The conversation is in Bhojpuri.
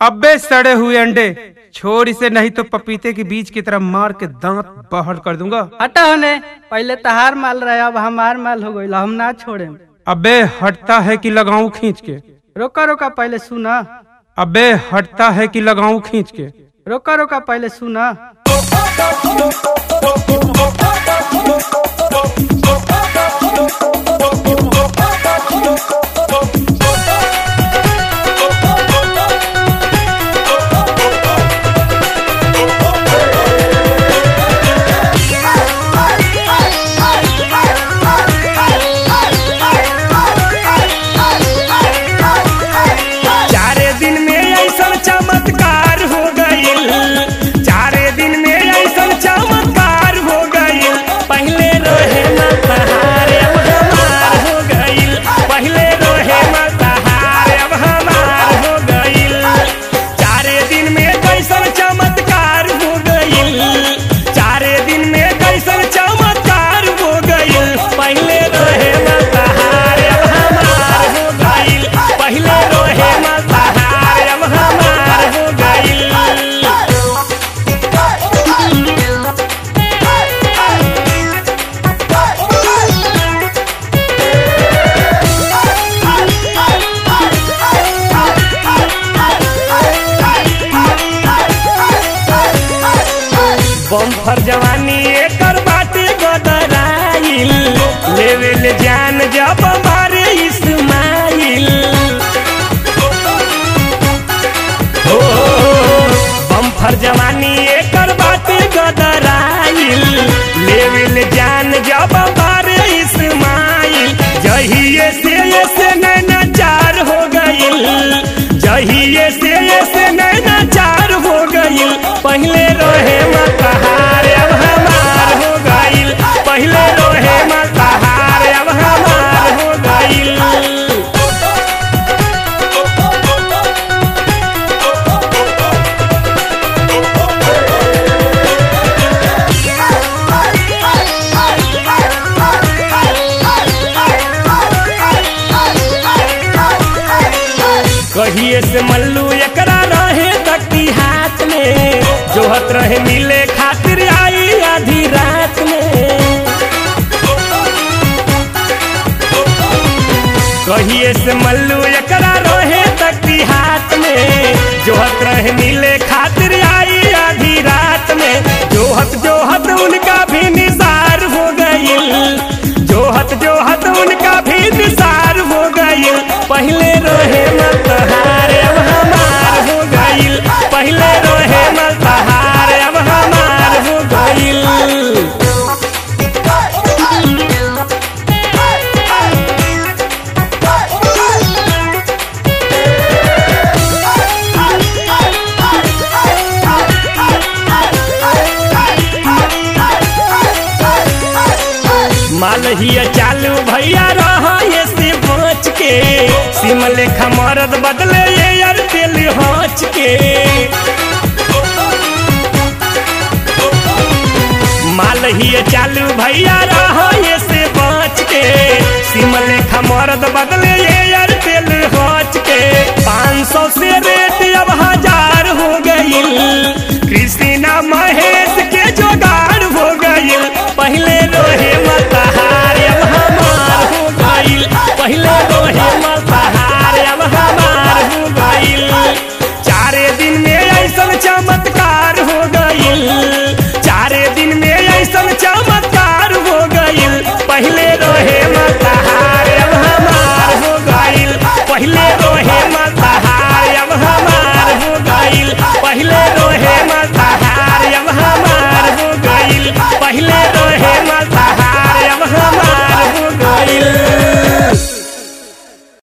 अब्बे सड़े हुए अंडे छोड़ इसे नहीं तो पपीते के बीज की तरह मार के दांत बाहर कर दूंगा हटा होने पहले तहार माल रहे अब हमार माल हो गईल हम ना छोड़े अबे हटता है कि लगाऊं खींच के रोका रोका पहले सुना अबे हटता है कि लगाऊं खींच के रोका रोका पहले सुना चारे दिन में ऐसा चमत्कार हो गईल चारे दिन में ऐसा चमत्कार हो गईल पहले रोहे मतहार अब हमार हो गईल पहले रोहे मतहार अब हमार हो गईल चारे दिन में कैसन चमत्कार हो गईल चारे दिन में कैसन चमत्कार हो गईल पहले रोहे मतहार अब हमार हो गईल पहले रोहे मतहार अब हमार हो गईल बम्फर जवानी एकर बाटे गदराइल लेवे ले जान जब मारे इस्माइल हो बम्फर जवानी एकर बाटे गदराइल लेवे ले जान जब मारे इस्माइल जहिए से ये से नैना चार हो गईल जहिए से ये से नैना चार हो गईल पहले रोहे मतहार अब हमार हो गईल पहले रोहे मतहार अब हमार हो गईल कहिए से मल्लू एकरा रहे तकती हाथ में जोहत रहे मिले खातिर आई आधी रात में कहिए से मल्लू एकरा रहे तकती हाथ में जोहत रहे मिले खातिर आई आधी रात में जोहत जोहत उनका भी निसार हो गईल जोहत जोहत उनका भी निसार हो गईल पहले रोहे मतहार अब हमार हो गईल पहले रोहे मतहार अब हमार हो गईल मालहिया चालू भैया रहा ये से बच के सिम लेखा मरद बदले ये यार तेल हच के मालहिया चालू भैया रहा ये से बच के सिम लेखा मरद बदले ये यार तेल हच के पाँच सौ से रेट अब हजार हो गईल कृष्णा महेश के जोगाड़ हो गईल पहले रोहे मतहार अब हमार हो गईल पहले रोहे मतहार अब हमार हो गईल चारे दिन में ऐसा चमत्कार हो गईल चारे दिन में ऐसा चमत्कार हो गईल पहले रोहे मतहार अब हमार हो गईल पहले रोहे मत